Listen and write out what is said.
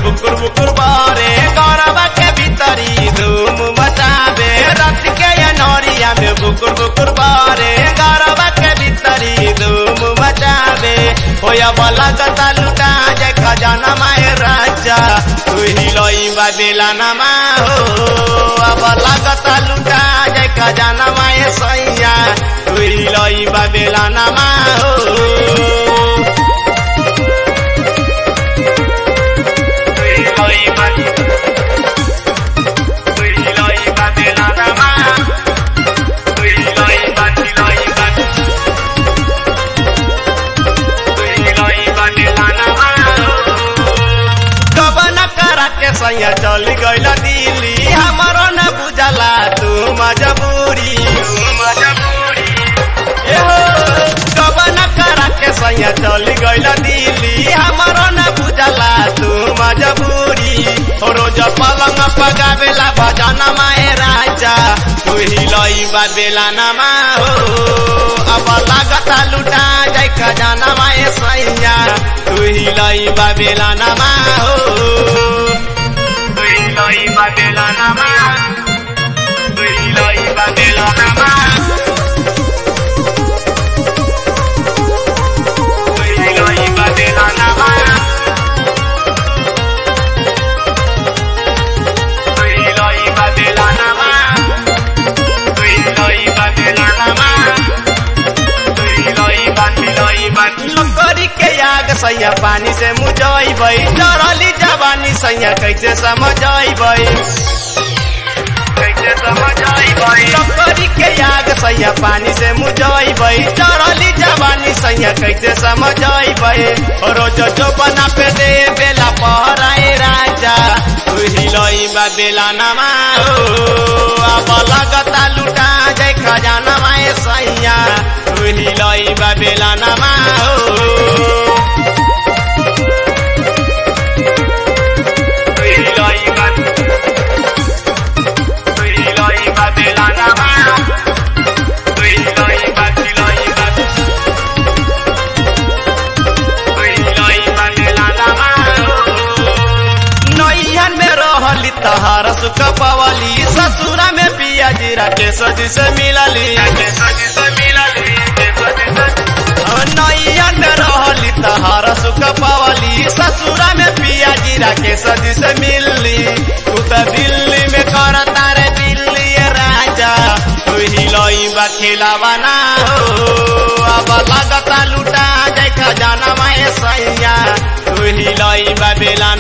बुकुर बुकुर बारे गौरवा के भीतरी धूम मचावे रथ के नौरिया में बुकुर बुकुर बारे गौरवा के भीतरी धूम मचावे होया वाला गता लुटा जय खजाना माए राजा तू ही लोई बेला नमा हो अब लागता लुटा जय खजाना माए सैया तू ही लोई बेला नमा हो सैया चल गईल दिल्ली हमारो न बुझला तू मजबूरी कबन करा के सैया चल गईल दिल्ली हमारो न बुझला तू मजबूरी रोज पलंग पगावेला भजन माए राजा तू ही लई बेला नमा हो अब लागता लुटा जाय खजाना माए सैया तू ही लई बेला नमा हो Tuiloi Babela Nama Tuiloi Babela Nama Tuiloi Babela Nama Tuiloi Babela Nama Tuiloi Babela Nama Tuiloi Babeloi लकड़ी के आग सैया पानी से मुझई भई डरली जवानी सैया कैसे समझई भई कैसे समझई भई लकड़ी के आग सैया पानी से मुझई भई डरली जवानी सैया कैसे समझई भई रोज जो बना पे दे बेला पहराए राजा तू हिलई बा बेला नमा हो अब लगता लुटा जाए खजाना माए सैया तू हिलई बा बेला नमा हो तहार सुख पवली ससुरा में पिया जीरा के सजी से मिलली नैया में रहली तहार सुख पवली ससुरा में पिया जीरा के सजी से मिलली तू तो दिल्ली में कर तारे दिल्ली राजा तू ही लई बा खिलावाना हो अब लगता लुटा जाए खजाना माए सैया तू ही लई बा बेला